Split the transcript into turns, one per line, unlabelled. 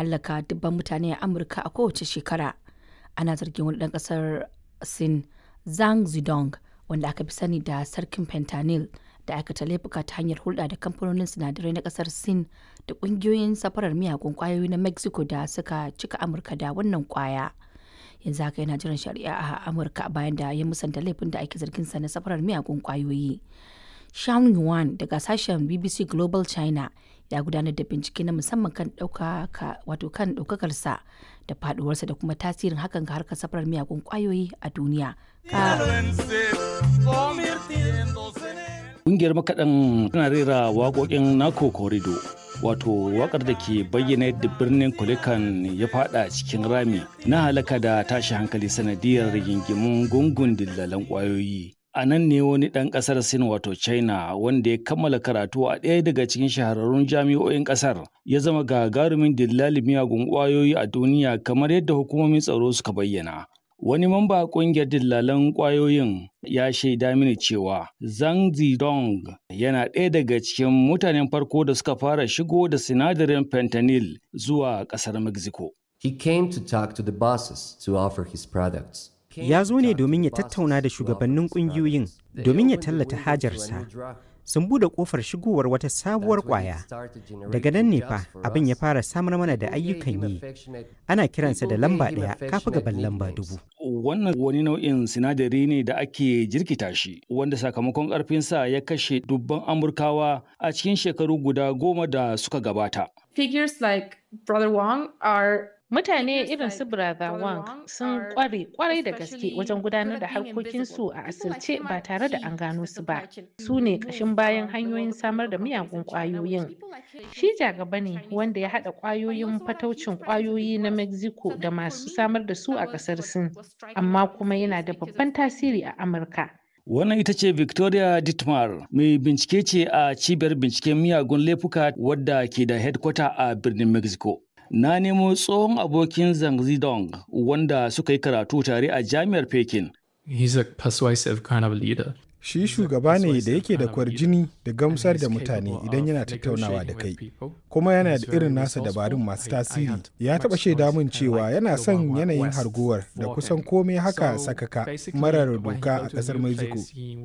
hallaka dubban mutane a Amurka a kowace shekara. Ana zargin wani ɗan ƙasar Sin Zhang Zidong wanda aka fi sani da sarkin fentanyl da aikata laifuka ta hanyar hulɗa da kamfanonin sinadarai na ƙasar Sin da ƙungiyoyin safarar miyagun ƙwayoyi na Mexico da suka cika Amurka da wannan ƙwaya. Yanzu haka yana jiran shari'a a Amurka bayan da ya musanta laifin da ake zargin sa na safarar miyagun ƙwayoyi. Sean Yuan daga sashen BBC Global China ya gudanar da bincike na musamman kan ɗaukaka wato kan ɗaukakarsa da faduwarsa da kuma tasirin hakan ga harkar safarar miyagun ƙwayoyi a duniya.
Ƙungiyar makaɗan tana rera waƙoƙin Nako Korido, wato waƙar da ke bayyana yadda birnin Kulikan ya fada cikin rami na halaka da tashi hankali sanadiyar rigingimun gungun dillalan ƙwayoyi. A nan ne wani ɗan ƙasar Sin wato China wanda ya kammala karatu a ɗaya daga cikin shahararrun jami'o'in ƙasar ya zama gagarumin dillali miyagun ƙwayoyi a duniya kamar yadda hukumomin tsaro suka bayyana. Wani mamba ƙungiyar dillalan ƙwayoyin ya shaida mini cewa Zhang Zidong yana ɗaya daga cikin mutanen farko da suka fara shigo da sinadarin fentanyl zuwa ƙasar Mexico.
He came to talk to the bosses to offer his products.
Ya zo ne domin ya tattauna da shugabannin ƙungiyoyin domin ya tallata hajarsa. Sun bude kofar shigowar wata sabuwar kwaya. Daga nan ne fa abin ya fara samar mana da ayyukan yi. Ana kiransa da lamba ɗaya kafi gaban lamba dubu.
Wannan wani nau'in sinadari ne da ake jirkita shi, wanda sakamakon ƙarfinsa ya kashe dubban Amurkawa a cikin shekaru guda goma da suka gabata.
Figures like Brother Wong are
Mutane irin su Brother Wang sun kware kwarai da gaske wajen gudanar da harkokinsu a asirce ba tare da an gano su ba. Su ne ƙashin bayan hanyoyin samar da miyagun ƙwayoyin. Shi jagaba ne wanda ya haɗa ƙwayoyin fataucin ƙwayoyi na Mexico da masu samar da su a ƙasar Sin, amma kuma yana da babban tasiri a Amurka.
Wannan ita ce Victoria Dittmar, mai bincike ce a cibiyar binciken miyagun laifuka wadda ke da headquarter a birnin Mexico. Na nemo tsohon abokin Zhang Zidong wanda suka yi karatu tare a jami'ar Pekin.
He's a persuasive kind of leader.
Shi shugaba ne da yake da kwarjini da gamsar da mutane idan yana tattaunawa da kai, kuma yana da irin nasa dabarun masu tasiri. Ya taɓa shaida min cewa yana son yanayin harguwar da kusan komai haka sakaka marar doka a ƙasar Mexico.